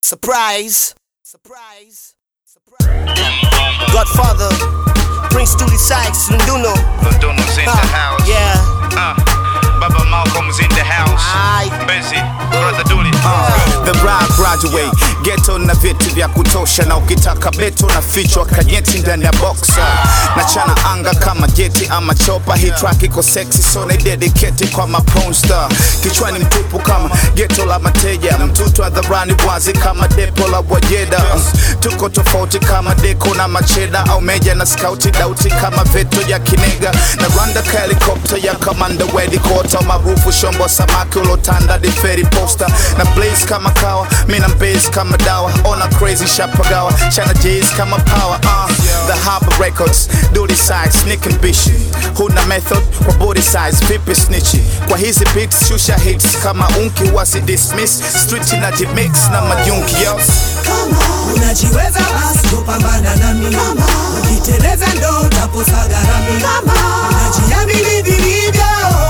Surprise. Surprise. Surprise. Godfather. Prince Dooley Sykes, Lunduno. Lunduno's in the house. Yeah. Uh, Baba Malcolm's in the house. Aye. Busy. Brother Dooley. The rap graduate geto na vitu vya kutosha, na ukitaka beto na fichwa kajeti ndani ya boxa na chana anga kama jeti ama chopa. Hii track iko sexy so na dedicate kwa maponsta, kichwani mtupu kama geto la mateja, mtutu hadharani wazi kama depo la Wajeda. Tuko tofauti kama deko na macheda au meja na skauti dauti kama veto ya kinega na randa ka helikopta ya kamanda wedi kota maarufu shombo samaki ulotanda di feri posta na blaze kama kawa mina mbase kama dawa ona crazy shapagawa chana j's kama power uh, the harbor records duty size sneak and bishi huna method kwa body size vipi snitchi kwa hizi pics shusha hits kama unki wasi dismiss street na jimix na majunki yo unajiweza basi kupambana nami ukiteleza ndo utaposa gharami unajiamini vilivyo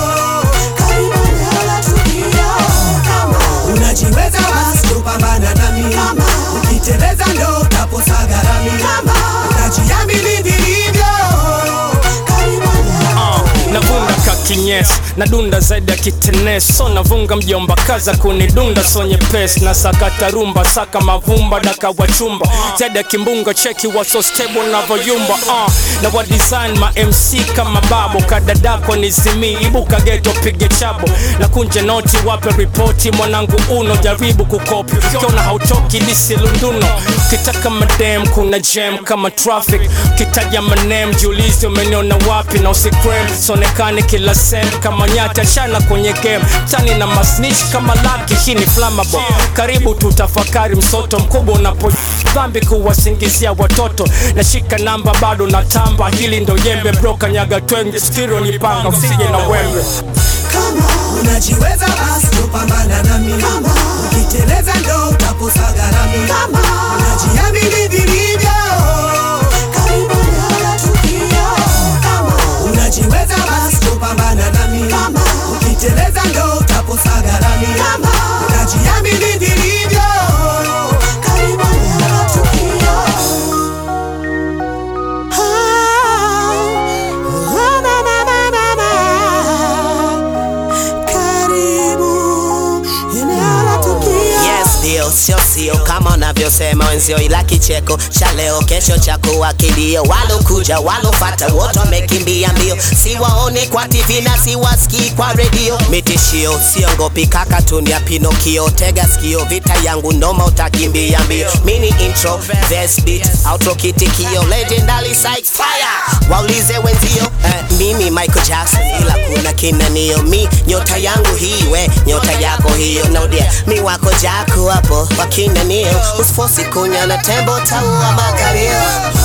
unajiweza basi kupambana nami ukiteleza ndo utaposa gharami unajiamini vilivyo navunga kakinyes nadunda zaidi ya kitenes so navunga mjomba kaza kunidunda so nyepes na sakata rumba saka mavumba daka wachumba zaidi ya kimbunga cheki waso stable navoyumba uh, na wa design ma mc kama babo kadadako ni zimi ibuka geto pige chabo na kunje noti wape ripoti mwanangu uno jaribu kukopi kiona hautoki lisi lunduno kitaka madem kuna jam kama traffic kitaja manem jiulizi umeniona wapi na usikrem sonekane kila sem kama nyata shana kwenye game tani na masnitch kama laki hii ni flammable karibu tutafakari msoto mkubwa unapo dhambi kuwasingizia watoto nashika namba bado na tamba hili ndo yembe broka nyaga twenge stiro ni panga usije na wembe unajiweza basi kupambana nami ukiteleza ndo utaposa gharami unajiamini vilivyo unajiweza basi kupambana nami ukiteleza ndo utaposa gharami unajiamini vilivyo Yes, ndio sio sio kama unavyosema wenzio, ila kicheko cha leo kesho cha kuwa kilio. Walokuja walofata wote wamekimbia mbio, siwaoni kwa TV na siwasikii kwa redio. Mitishio siongopi kaka, tunia Pinokio, tega sikio, vita yangu noma, utakimbia mbio. Mini intro, verse beat, outro kitikio, legendary Sykes fire. Waulize wenzio, eh, mimi Michael Jackson, ila kuna kinanio, mi nyota yangu hii, we nyota yako hiyo, naudia mi wako jako hapo wakinanio, usifosi kunya na tembo taua makalio